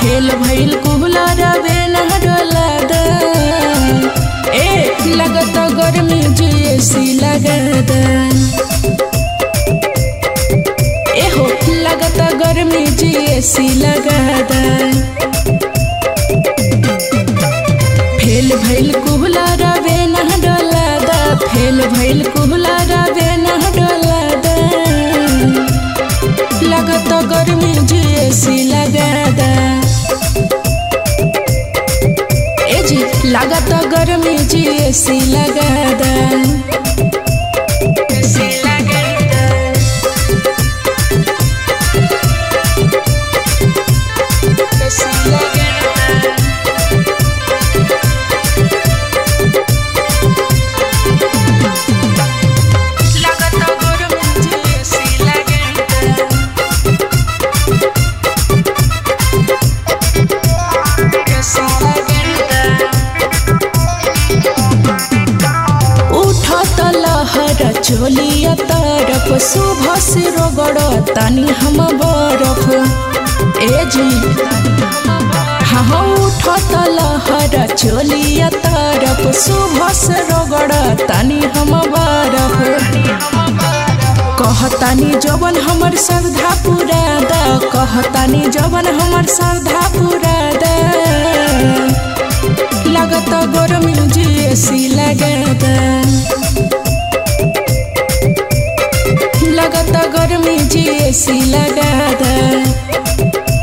fail भइल कुहलर बेना डोला दा ए लगत गर्मी जैसी लगद ए हो लगत गर्मी जैसी लगद फेल भइल कुहलर बेना डोला दा फेल भइल कुहलर बेना डोला दा लगत गर्मी जैसी लगद ए जी लागत गर्मी जैसी लगद लागत गर्मी जैसी लगद उठत लहर चोलिया तरफ सुबह से रगड़ तानी हम बरफ ए जी हाँ उठत लहर चोलिया तरफ सुबह से रगड़ तानी हम बरफ कहतानी जवन हमर श्रद्धा पूरा दा कहतानी जवन हमर श्रद्धा पूरा दा लगत गरमी जैसी लगद लगत गरमी जैसी लगद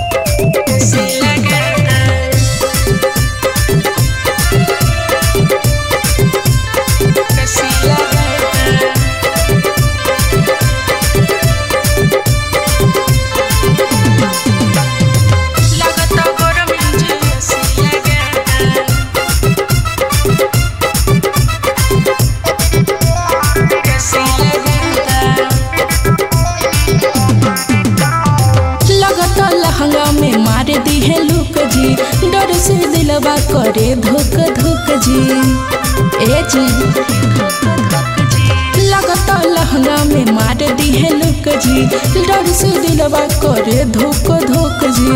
लगत गरमी जैसी लगद लगत लहंगा में मार दी है लुक जी डर से दिलवा करे धुक धुक जी ए जी लगत लहंगा में मार दी है लुक जी डर से दिलवा करे धुक धुक जी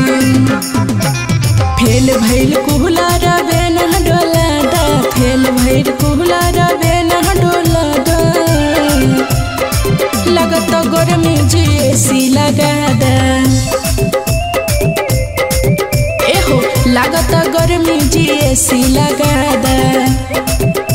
फेल भइल कुहला रवे न डोला दा फेल भइल कुहला रवे न डोला दा लगत गर्मी जैसी लगद ए हो लागत गर्मी जैसी लगद